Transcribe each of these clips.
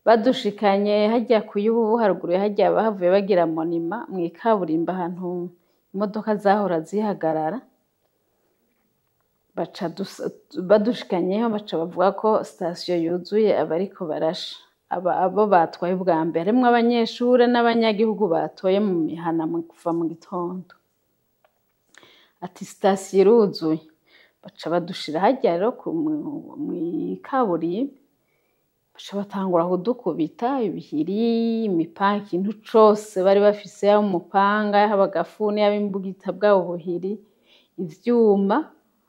badushikanye hajya ku y'ubu haruguru ya hajya bahavuye bagira monima mu ikaburimbo ahantu imodoka zahora zihagarara baca dus- badushikanyeho baca bavuga ko sitasiyo yuzuye abariko barasha aba abo batwaye ubwa mbere harimwo abanyeshure n'abanyagihugu batoye mu mihana mu kuva mu gitondo ati sitasiyo iruzuye baca badushira hajya rero ku- mu- mw'ikaburimbi baca batangura kudukubita ibihiri imipanga ikintu cose bari bafise yaba umupanga yaba agafuni yaba imbugita bwabo buhiri ivyuma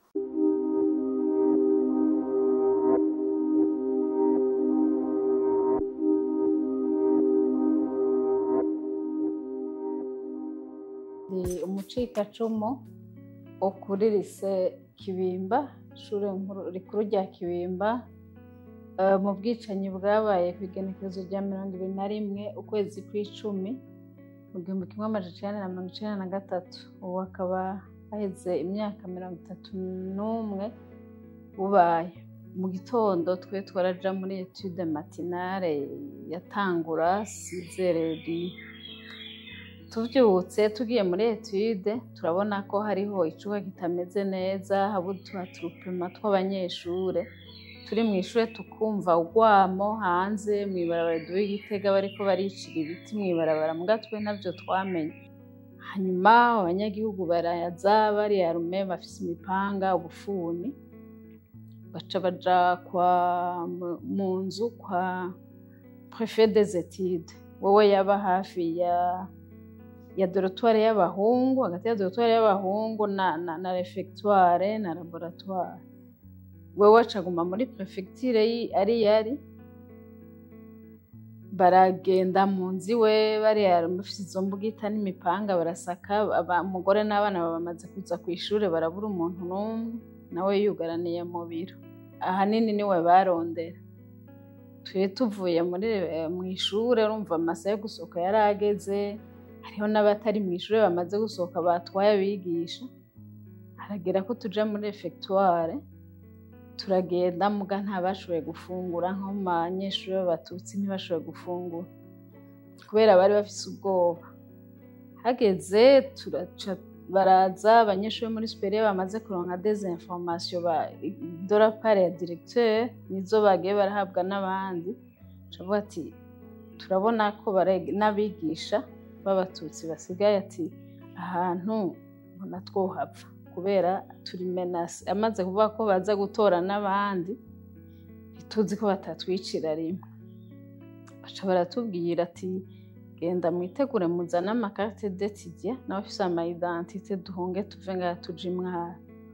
ndi umucikacumu wo kuri rise kibimba ishure nkuru rikuru rya kibimba eh, mu bwicanyi bwabaye ku igenekerezo rya mirongo ibiri na rimwe ukwezi kw'icumi mu gihumbi kimwe amajana icenda na mirongo icenda na gatatu ubu hakaba haheze imyaka mirongo itatu n'umwe bubaye mu gitondo twe twaraja muri etude matinale yatangura sizereri tuvyutse tugiye muri etude turabona ko hariho icuka kitameze neza habutuha turupema tw'abanyeshure turi mu ishure tukumva urwamo hanze mw'ibarabara duwe igitega bariko baricira ibiti mw'ibarabara muga twe ntavyo twamenye hanyuma abanyagihugu baraza bariyarume bafise imipanga ubufuni baca baja kwa mu- mu nzu kwa prefet des etudes wowe yaba hafi ya ya dorotware y'abahungu hagati ya dorotware y'abahungu na, na, na refectoire na laboratoire wewe acaguma muri prefecture yi- ari yari baragenda mu nzu iwe bariya bafise izo mbugita n'imipanga barasaka aba- umugore n'abana baba bamaze kuza ku ishure barabura umuntu n'umwe nawe yugaraniye mu biro ahanini niwe barondera twe tuvuye muri eh, mu ishure urumva amasaha yo gusohoka yari ageze hariho n'abatari mu ishure bamaze gusohoka batwaye abigisha haragera ko tuja muri refectoire turagenda muga ntabashoboye gufungura nko mu banyeshuri b'abatutsi ntibashoboye gufungura kubera bari bafise ubwoba hageze turaca baraza abanyeshuri bo muri superieur bamaze kuronka des informations ba de la part ya directeur nizo bagiye barahabwa n'abandi cavuga ati turabona ko bare- n'abigisha b'abatutsi basigaye ati ahantu mbona twohava kubera turi menase amaze kuvuga ko baza gutora n'abandi ntituzi ko batatwicira rimwe baca baratubwira ati genda mwitegure muzane amakarite detidye n'abafise ama identite duhunge tuve ngaha tuje imwara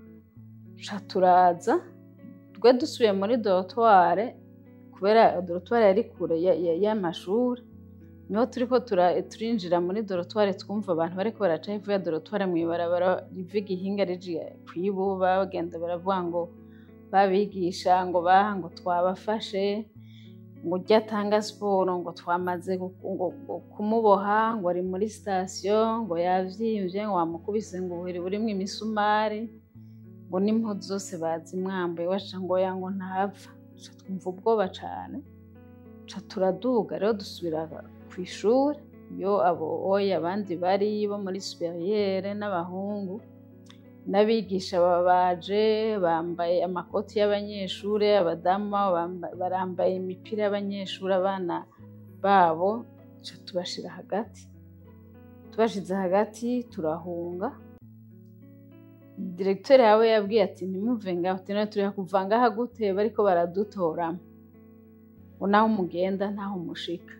ca turaza twe dusubiye muri dorotware kubera dorotware yari kure ya- ya- y'amashuri niho turiko tura- turinjira muri dorotware twumva abantu bariko baraca hepfo ya dorotware mw'ibarabara riva igihinga rije kwibuba bagenda baravuga ngo babigisha ngo baha ngo twabafashe ngo ujya atanga siporo ngo twamaze gu- ngo- ngo kumuboha ngo ari muri sitasiyo ngo yavyimvye ngo wamukubise ngo ubuhiri burimwo imisumari ngo n'impuzu zose bazimwambaye waca ngo ya ngo ntapfa ca twumva ubwoba cane ca turaduga rero dusubira ku ishuri iyo abo oya abandi bari bo muri superiere n'abahungu n'abigisha baba baje bambaye amakoti y'abanyeshure abadamu babo bamba- barambaye imipira y'abanyeshure abana babo ca tubashira hagati tubashize hagati turahunga diregiteri yawe yabwiye ati ntimuve ngaho ati none turiha kuva ngaha gute bariko baradutoramo ngo naho mugenda ntaho mushika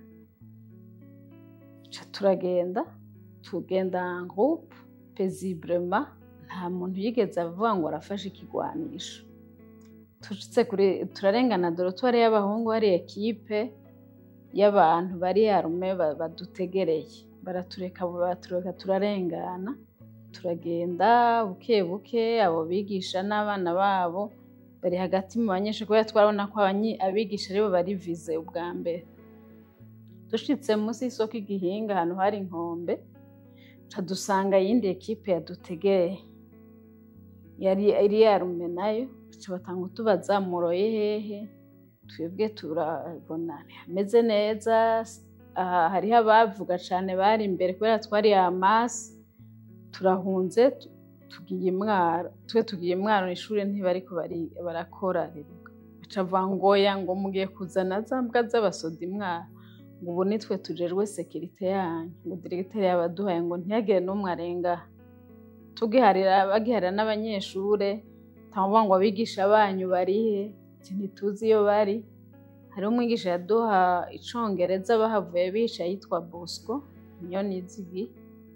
ca turagenda tugenda en groupe paisiblement nta muntu yigeze avuga ngo arafashe ikigwanisho tushitse kuri turarengana dorotwari y'abahungu hari ekipe y'abantu bari arume ba- badutegereye baratureka baratureka turarengana turagenda buke buke abo bigisha n'abana babo bari hagati mu banyeshuri kubera twarabona ko abanyi- abigisha aribo bari vize ubwa mbere dushitse munsi y'isoko igihinga ahantu hari inkombe ca dusanga iyindi ekipe yadutegereye yari iri yarume nayo ca batanga utubaza muroye hehe twebwe turabona hameze neza aha hariho abavuga cyane bari imbere kubera twari amasi turahunze tugiye imwaro twe tugiye imwaro ishuri ntibariko barakora baca ngoya ngo mugiye kuzana za mbwa z'abasoda imwaro ngo ubu nitwe tujejwe sekirite yanyu ngo diregiteri yabaduhaye ngo ntiyagire n'umwe arenga tugiharira bagiharira n'abanyeshure ntavuga ngo abigisha banyu barihe ntituzi iyo bari hariho umwigisha yaduha icongereza bahavuye bicaye yitwa bosco niyo nizigi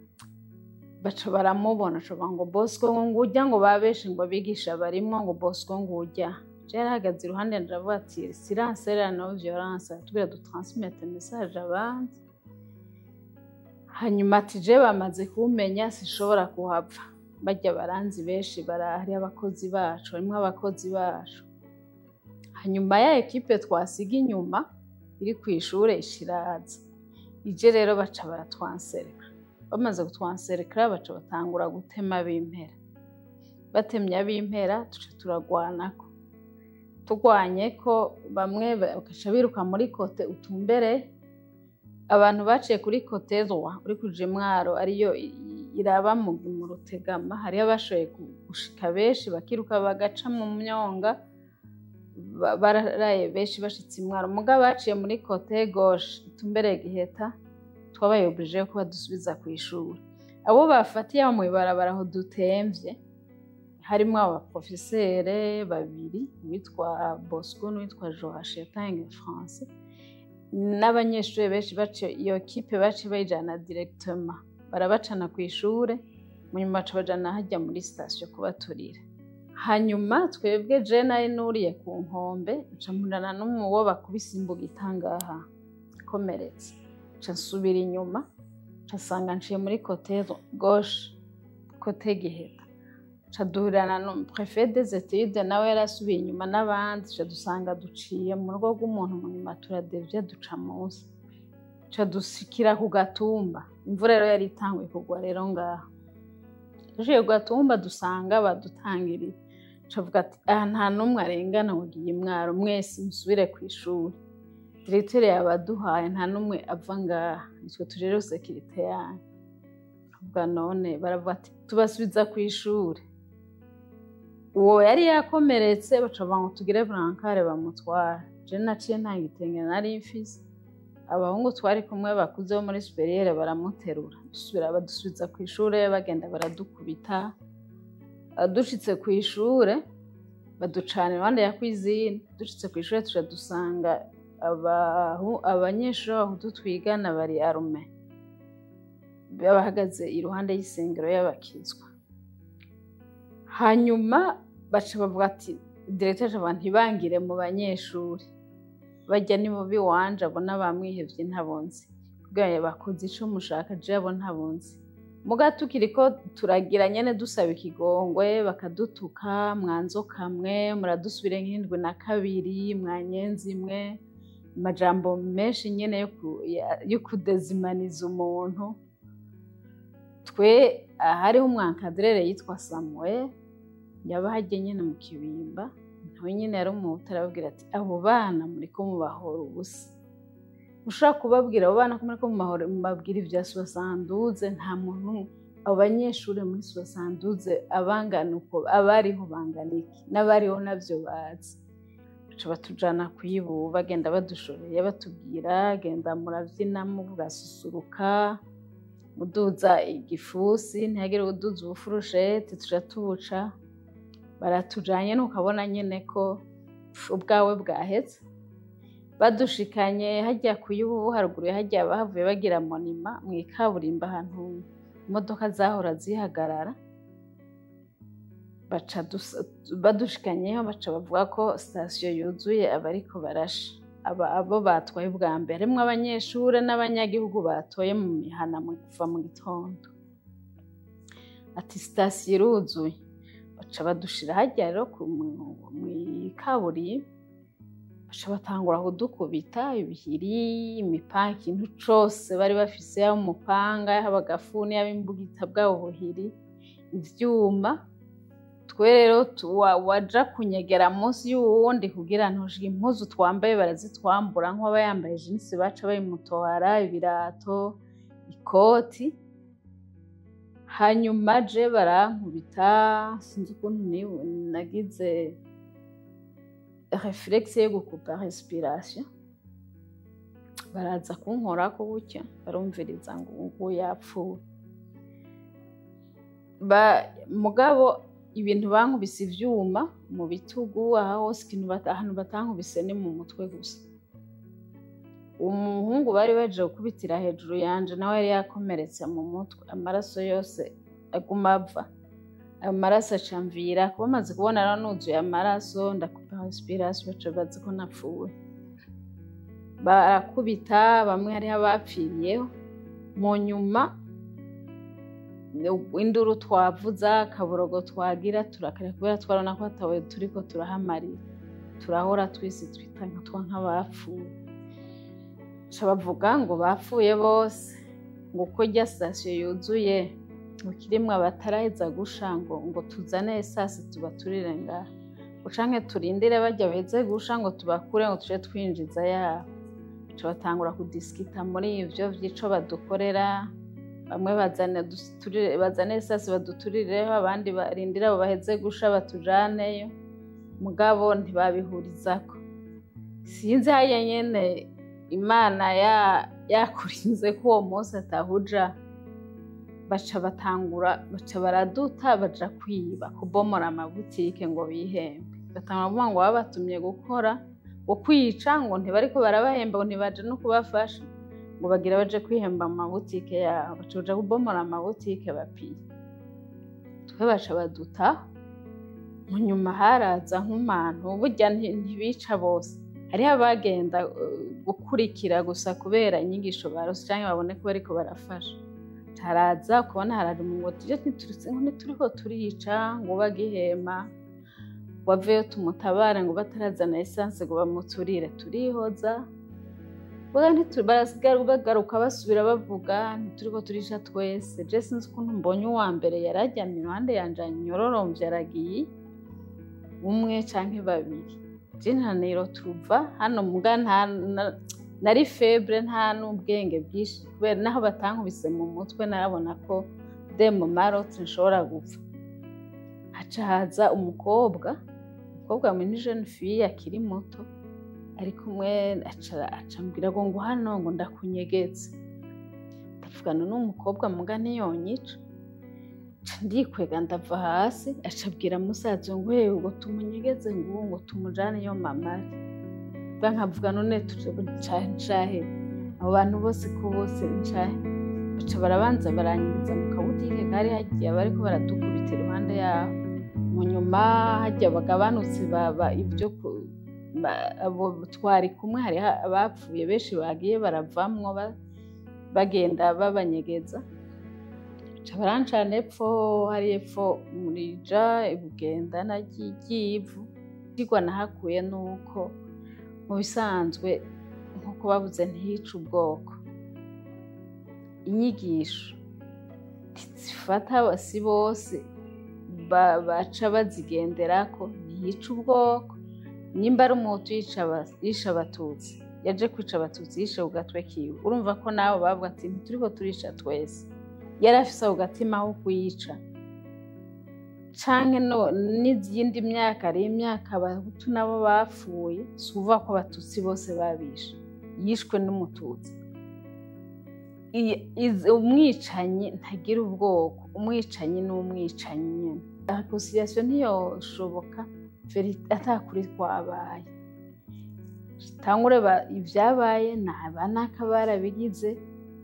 baca baramubona aca ngo bosco ngo ngujya ngo babeshe ngo abigisha barimwo ngo bosco ngujya jera ahagaze iruhande ndavuga ati silence era no violence tubwira dutransmete message abandi hanyuma ati je bamaze kumenya sinshobora kuhava bajya baranzi benshi barahari abakozi bacu harimo abakozi bacu hanyuma ya ekipe twasiga inyuma iri ku ishuri ishiraza ije rero baca baratwansereka bamaze kutwanserekara baca batangura gutema b'impera batemye ab'impera tuca turagwanako turwanye ko bamwe bagaca biruka muri kote utumbere abantu baciye kuri kote rwa uri kuja imwaro ariyo iraba mu rutegama hariho abashoboye gushika benshi bakiruka bagaca mu myonga bararaye benshi bashitse imwaro mugabo baciye muri kote goshe utumbere giheta twabayobuje ko badusubiza ku ishuri abo bafatiye aho mw'ibarabara aho dutemvye harimo abaprofesere babiri uwitwa bosco n'uwitwa joachim tange france n'abanyeshuri benshi baciye iyo kipe baciye bayijana directement barabacana ku ishure munyuma baca bajana hajya muri sitasiyo kubaturira hanyuma twebwe je nari nuriye ku nkombe nca mpurana n'umuwo bakubise imbuga itangaha ikomeretse nca nsubira inyuma nca nsanga nciye muri kote goshe kote giheta nca duhurirana no prefe des etudes nawe yarasubiye inyuma n'abandi nca dusanga duciye mu rugo rw'umuntu munyuma turadevye duca munsi nca dusikira ku gatumba imvura rero yari itanguye kugwa rero ngaho duciye ku gatumba dusanga badutangiriye cavuga ati aha nta n'umwe arengana ngo ugiye imwaro mwese musubire ku ishuri diregiteri yabaduhaye nta n'umwe ava ngaha nitwe tujejwe sekirite yanyu avuga none baravuga ati tubasubiza ku ishuri uwo yari yakomeretse baca ngo tugire burankare bamutwara je naciye nta gitenge nari mfise abahungu twari kumwe bakuze bo muri superiere baramuterura dusubira badusubiza ku ishure bagenda baradukubita dushitse ku ishure baducana iruhande ya kwizine dushitse ku ishure tuja dusanga abanyeshuri b'abahutu twigana bari arume bahagaze iruhande y'isengero y'abakizwa hanyuma baca bavuga ati diregiteri abantu ntibangire mu banyeshuri bajya ni mubi wanje abona bamwihevye ntabonzi kubwira bakoze ico mushaka je abo ntabonzi muga tukiri ko turagira nyene dusaba ikigongwe bakadutuka mwanzoka mwe muradusubire nk'indwi na kabiri mwanyenzi imwe amajambo menshi nyene yo kudezimaniza umuntu twe hariho umwankadrere yitwa samuel yaba hajye nyene mu kibimba nawe nyene yari umuhutu arababwira ati abo bana muriko mubahora ubusa ushobora kubabwira abo bana ko muriko mubabwira ibya sosanduze nta muntu abo banyeshuri muri sosanduze abangana uko abariho bangana iki n'abariho navyo bazi baca batujana kuyibu bagenda badushoreye batubwira genda muravyina mugasusuruka muduza igifusi ntihagire uduza ubufurusheti tuja tubuca baratujanye ntukabona nyene ko ubwawe bwaheze badushikanye hajya kuyubu haruguru hajya bahavuye bagira monima mu ikaburimbo ahantu imodoka zahora zihagarara baca badushikanyeho baca bavuga ko sitasiyo yuzuye abariko barasha abo batwaye ubwa mbere harimwo abanyeshuri n'abanyagihugu batoye mu mihana kuva mu gitondo ati sitasiyo iruzuye baca badushira hajya rero mu ikaburimbo baca batangura kudukubita ibihiri imipanga ikintu cose bari bafise yaba umupanga yaba agafuni yaba imbugita bwabo buhiri ivyuma twe rero waja kunyegera munsi y'uwundi kugira ntushike impuzu twambaye barazitwambura nk'uwaba yambaye jinsi baca bayimutohara ibirato ikoti hanyuma je barankubita sinzi ukuntu nagize reflexe yo gukupa respiration baraza kunkorako gutya barumviriza ngo ubu yapfuye mugabo ibintu bankubise ivyuma mu bitugu aha hose ikintu ahantu batankubise ni mu mutwe gusa umuhungu bari baje gukubitira hejuru yanje nawe yari yakomeretse mu mutwe amaraso yose aguma ava ayo maraso acamvira bamaze kubona rero nuzuye amaraso ndakupa respiration baca bazi ko napfuye barakubita bamwe hariho abapfiriyeho mu nyuma induru twavuza akaborogo twagira turakara kubera twarabona ko hatawe turiko turahamarira turahora twese twita nkatwa nk'abapfuye ca bavuga ngo bapfuye bose ngo uko rya sitasiyo yuzuye ngo kirimwo abataraheza gusha ngo ngo tuzane esasi tubaturire ngaha ngo canke turindire barya baheze gusha ngo tubakure ngo tuje twinjiza yabo ca batangura kudisikita muri ivyo vy'ico badukorera bamwe bazane esasi baduturireho abandi barindire abo baheze gusha batujaneyo mugabo ntibabihurizako sinzi haya nyene imana yakurinze ko uwo munsi atahuja baca batangura baca baraduta baja kwiba kubomora amabutike ngo bihembe batangura kuvuga ngo babatumye gukora ngo kwica ngo ntibariko barabahemba ngo ntibaje no kubafasha ngo bagira baje kwihemba mu mabutike yabo baca baja kubomora amabutike bapiye twe baca baduta mu nyuma haraza nk'umuntu burya ntibica bose hariho abagenda gukurikira gusa kubera inyigisho barose cyangwa babone ko bariko barafasha haraza ukabona haraje mu ngo tuje ntituriko turica ngo bagihema waveyo tumutabare ngo batarazana esanse ngo bamuturire turihoza barasigara bagaruka basubira bavuga ntituriko turisha twese je sinzi ukuntu mbonye uwa mbere yarajyamye iruhande yanje anyororomvye aragiye umwe canke babiri je ntaniro tuva hano muga nta nari febre nta n'ubwenge bwinshi kubera naho batankubise mu mutwe narabona ko demo marote nshobora gupfa haca haza umukobwa umukobwa muri jeune fille akiri muto ari kumwe acambwira ngo ngo hano ngo ndakunyegetse ndavugana n'umukobwa muga ntiyonyica ndikwega ndava hasi acabwira musaza ngo yewe ngo tumunyegeze ngo ngo tumujane iyo mama ari ba nkavuga none ncahe abo bantu bose ko bose ncahe baca barabanza baranyiriza mu kabutike kari hagiye bariko baradukubita iruhande yaho mu nyuma hajya bagabanutse baba ibyo abo twari kumwe hariho abapfuye benshi bagiye baravamwo bagenda babanyegeza barancana epfo hari epfo murija ibugenda ry'ivu igwa nahakuye nuko mu bisanzwe nk'uko babuze ntiyica ubwoko inyigisho zifata si bose baca bazigenderako ntiyica ubwoko nimba ari umuhutu yisha abatutsi yaje kwica abatutsi yishe ku gatwe kiwe urumva ko nabo bavuga ati ntituriko turisha twese yari afise ako gatima ko kuyica canke n'izindi myaka ari imyaka abahutu nabo bapfuye si ukuvuga ko abatutsi bose babishe yishwe n'umututsi umwicanyi ntagira ubwoko umwicanyi ni umwicanyi nyine reconciliation ntiyoshoboka atakuri kwabaye tangure ibyabaye naba naka barabigize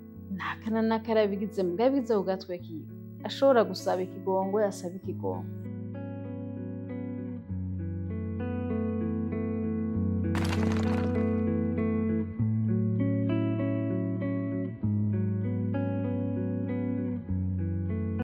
naka na naka yarabigize mugabigize ku gatwe kiwe ashobora gusaba ikigongo yasaba ikigongo